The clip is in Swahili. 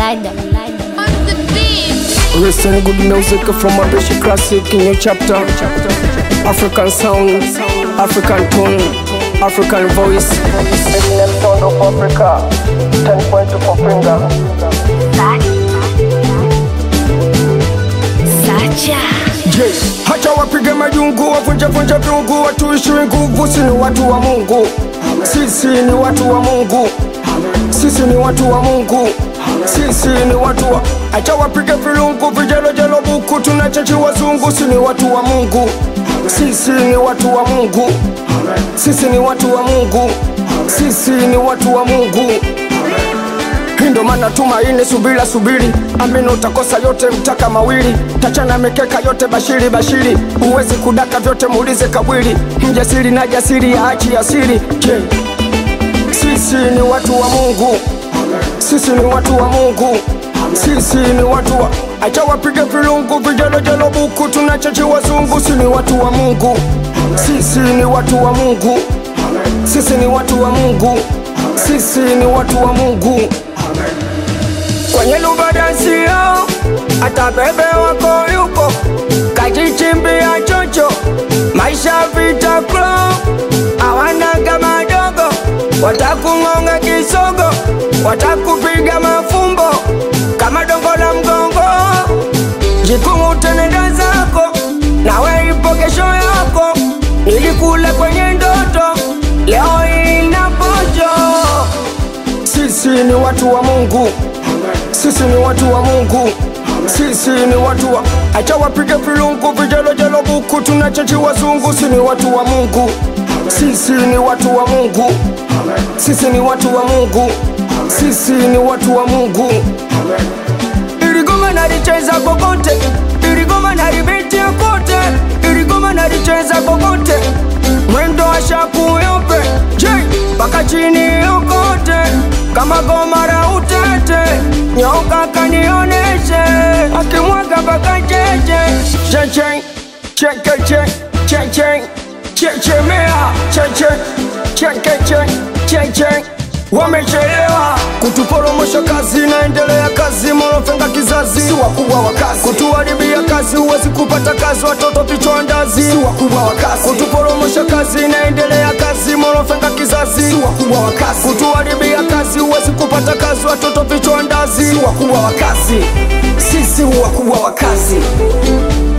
ladder. On the beat. Listen good music from a British classic in your chapter. African sound, African tone, African voice. Eminem sound of Africa. 10 point for finger. Sacha. Je, hacha wapige majungu, wavunje vunje viungu, watuishiwe nguvu, si ni watu wa Mungu. Sisi ni watu wa Mungu. Sisi ni watu wa Mungu. Sisi ni watu wa acha wapige vilungu, vijelojelo buku, tunachachi wazungu, si ni watu wa Mungu. Sisi ni watu wa Mungu. Sisi ni watu wa Mungu. Sisi ni watu wa Mungu. Hindo maana tumaini, subira subiri, amini utakosa yote, mtaka mawili, tachana mikeka yote, bashiri bashiri, uwezi kudaka vyote, muulize kabwili, mjasiri na jasiri ya achi asiri. Je, sisi ni watu wa Mungu, sisi ni watu wa Mungu, sisi ni watu wa acha wapige vilungu, vijelojelo buku, tunachachi wazungu, si ni watu wa Mungu, sisi ni watu wa Mungu, sisi ni watu wa Mungu, sisi ni watu wa Mungu kwenye lubadansia hata bebe wako yupo kajichimbia chocho maisha vita klo awanaga madogo watakung'onga kisogo watakupiga mafumbo kama dongo la mgongo jikumu tenenda zako nawe ipo kesho yako nilikula kwenye ndoto leo ina pojo sisi ni watu wa Mungu, sisi ni watu wa Mungu, sisi ni watu wa acha wapige vilungu, vijelojelo buku, tunachachi wazungu, si ni watu wa Mungu, sisi ni watu wa Mungu, sisi ni watu wa Mungu, sisi ni watu wa Mungu. Iligoma nalicheza kokote, iligoma nalibetia kote, iligoma nalicheza kokote, mwendo wa shaku yope, je, mpaka chini yokote, kama goma la utete, nyoka kanioneshe, akimwaga mpaka cheche, cheche, chekeche, cheche, chechemea, cheche, chekeche, cheche wamechelewa kutuporomosha kazi, naendelea kazi, morofenga kizazi, si wakubwa wa kazi, kutuharibia kazi, huwezi kupata kazi, watoto vichwa ndazi, si wakubwa wa kazi, kutuporomosha kazi, naendelea kazi, morofenga kizazi, si wakubwa wa kazi, kutuharibia kazi, huwezi kupata kazi, watoto vichwa ndazi, si wakubwa wa kazi, sisi wakubwa wa kazi.